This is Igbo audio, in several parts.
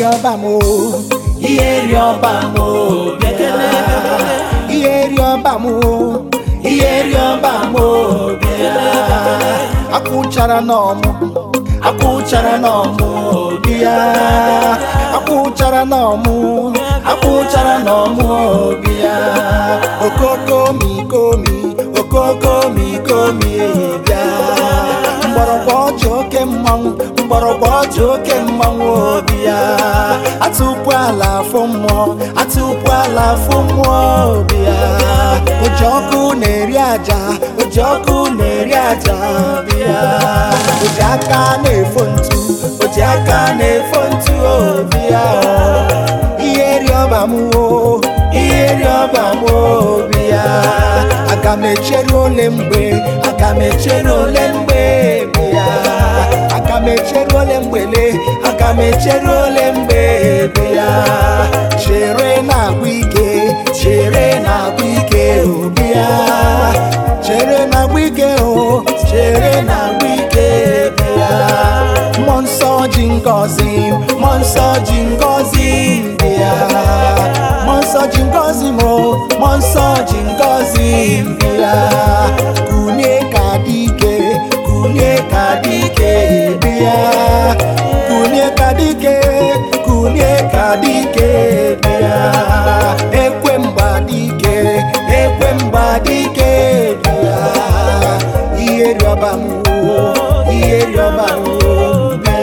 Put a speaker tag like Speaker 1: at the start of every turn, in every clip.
Speaker 1: rịọba m o ihe rịọba m o bịa ihe rịọba m o ihe rịọba m o bịa akwụchara n'ọmụ akwụchara n'ọmụ bịa akwụchara n'ọmụ akwụchara n'ọmụ bịa okoko mikomi okoko mikomi bịa mgbọrọgwụ ọjị oke mmanwụ mgbọrọgwụ ọjị oke mmanwụ obi ya atụpụ ala afọ mmụọ atụpụ ala afọ mmụọ obi ya oji ọkụ na-eri aja oji ọkụ na-eri aja obi ya oji aka na-efo ntu oji aka na-efo ntu obi ya ihe rịọba m o ihe rịọba m obi ya aga m echere ole mgbe aga m echere ole mgbe bi ya aga m echere ole mgbele aga m echere ole mgbe bi ya chere na-agwụ ike chere na-agwụ ike obi ya chere na-agwụ ike o chere na-agwụ ike bi ya mmụọ nsọ ji ngọzi mmụọ nsọ ji ngọzi dị ya mmụọ nsọ ji ngọzi m o, mmụọ nsọ ji ngọzi dị ya kunye ka dị ike kunye ka dị ike dị ya kunye ka dị ike kunye ka dị ike dị ya ekwe mgba dị ike ekwe mgba dị ike dị ya ihe rịọba m o, ihe rịọba m o, dị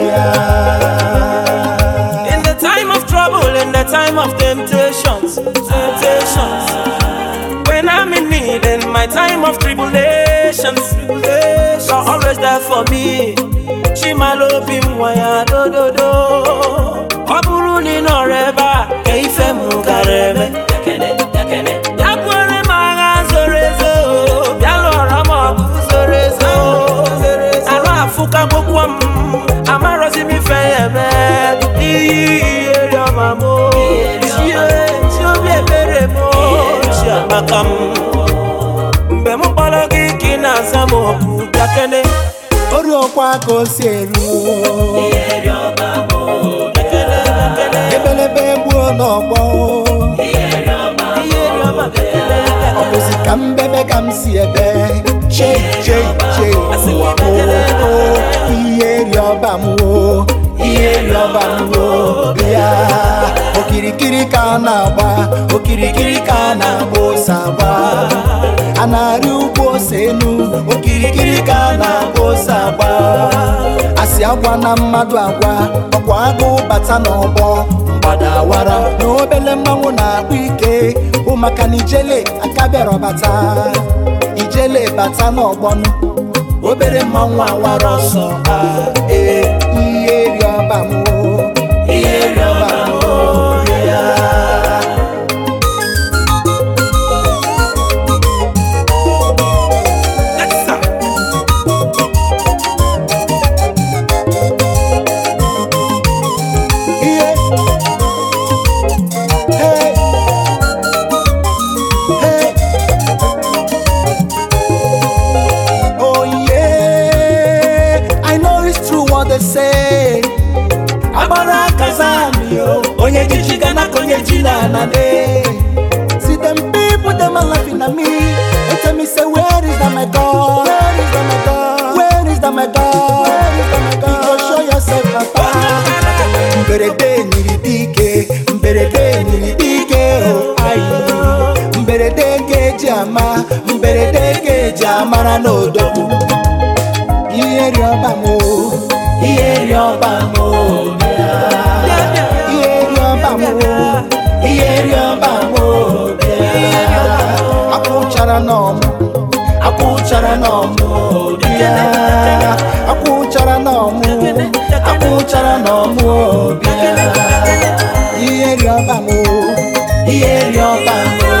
Speaker 1: ya
Speaker 2: In the time of trouble, in the time of temptations, temptations. When I'm in need, in my time of tribulations, tribulations. You're always there for me. Chimalo bimwaya do do do. Ọ bụrụ na ị nọrọ ebe a, ka ife m gara eme. Ya kwere m agha zoro ezo, bịa lụọrọ m ọgụ zoro ezo. Arụ afụkagokwa m, amarọzi m ife ya eme. Ihe rịọma m, chie, chi obi ebere m, chi amaka m. Mgbe m kpọrọ gị ka ị na-aza m okwu, bịa kene.
Speaker 1: oruokwa ka o si eru ebelebe gbuo n'ọgbọ
Speaker 2: Ihe rịọma, bịa kene.
Speaker 1: ọ bụzi ka mbebe ka m si ebe che che che ụwa m o ihe rịọba m o ihe rịọba m o bịa okirikiri ka a na-agba okirikiri ka a na-agba ose agba a na-arị ugwu ose enu okirikiri ka a na-agba ose agba asị agwa na mmadụ agwa ọkwa agụ bata n'ọgbọ mgbada awara na obele mmanwụ na-akpụ ike bụ maka na ijele aka bịara bata ijele bata n'ọgbọnụ obere mmanwụ awara ọsọ a ee ihe rịọba m o, ihe rịọba m o, ya
Speaker 2: Yes, sir.
Speaker 1: ihe Hey. Hey. Oh yeah, I know it's true what they say. Agbara kazami yo, onye ji ji gana ka onye ji na anane. See them people, them are laughing at me. They tell me say, where is that my God? Where is that my God? Where is that my God? Where is that my God? You go show yourself, Papa. mberede nyiri dike mberede nyiri dike o ayi mberede ga-eji ama mberede ga-eji amara n'odogwu ihe rịọba m o ihe rịọba m o bịa. ihe rịọba m o ihe rịọba m o bịa. akwụchara n'ọmụ akwụchara n'ọmụ bịa akwụchara n'ọmụ akwụchara n'ọmụ bịa ihe rịọba m o ihe rịọba m o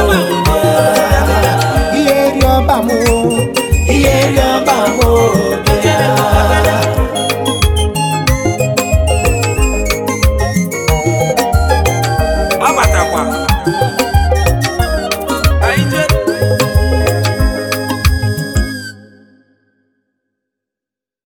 Speaker 1: ihe rịọba m o ihe rịọba m o bịa
Speaker 2: Ọ batakwa.